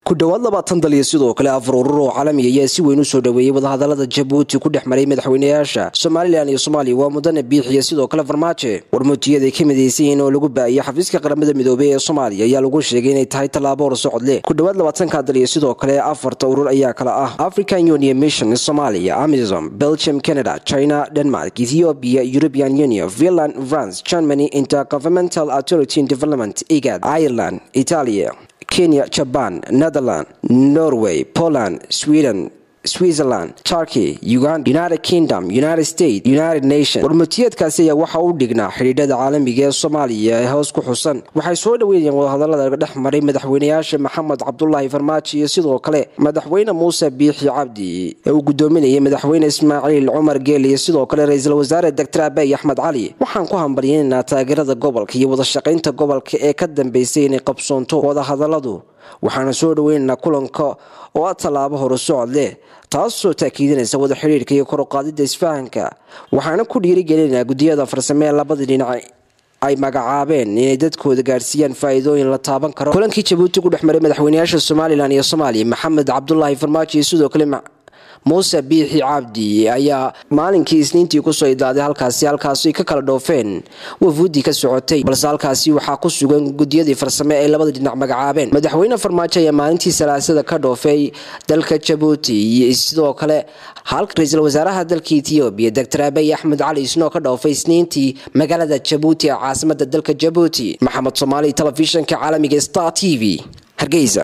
ku dhowaad labaatan dal iyo sidoo kale afar urur oo caalami ayaa si weyn u soo dhoweeyey wadahadalada jabuuti ku dhex maray madaxweynayaasha somalilan iyo soomaaliya waa mudane biixiyo sidoo kale farmaajo warmuutiyaday ka midaysan yihiin oo lagu baa'iyay xafiiska qaramada midoobey ee soomaaliya ayaa lagu sheegay inay tahay tallaabo horsocod leh ku dhowaad labaatanka dal iyo sidoo kale afarta urur ayaa kala ah african union mission somalia amazon belgium canada china denmark ethiopia european union finland france germany intergovernmental authority in development igad ireland italia kenya jaban netherland norway poland sweden switzerland turkey uganda united kingdom united states united nation warmutiyeedkaasi ayaa waxa u dhignaa xidhiidhada caalamiga ee soomaaliya ee hoos ku xusan waxay soo dhoweynayeen wadahadalada dhex maray madaxweynayaasha maxamed cabdulaahi farmaajo iyo sidoo kale madaxweyne muuse biixi cabdi ee uu gudoominayay madaxweyne ismaaciil cumar geel iyo sidoo kale ra-iisul wasaare doctor abey axmed cali waxaan ku hambalyeynanaa taageerada gobolka iyo wadashaqaynta gobolka ee ka dambeysay inay qabsoonto wadahadaladu waxaana soo dhoweynaynaa kulanka oo ah tallaabo horu socod leh taasoo taakiidinaysa wada xidhiirka iyo koruqaadida isfahanka waxaana ku dhiirigelinaynaa guddiyada farsame ee labada dhinac ay magacaabeen inay dadkooda gaadhsiiyaan faa'iidooyin la taaban karo kulankii jabuuti ku dhex maray madaxweynayaasha somalilan iyo soomaaliya maxamed cabdulaahi farmaajo iyo sidoo kale muuse biixi cabdi ayaa maalinkii isniintii kusoo idaaday halkaasi halkaasi ka kala dhoofeen wafuudii ka socotay balse halkaasi waxaa ku sugan gudiyadii farsame ay labada dhinac magacaabeen madaxweyne farmaajo ayaa maalintii salaasada ka dhoofay dalka jabuuti iyo sidoo kale halka ra-iisul wasaaraha dalka ethoobiya doctor abey axmed cali isnoo ka dhoofay isniintii magaalada jabuuti ee caasimada dalka jabuuti maxamed soomaali telefishinka caalamiga star t v hargeysa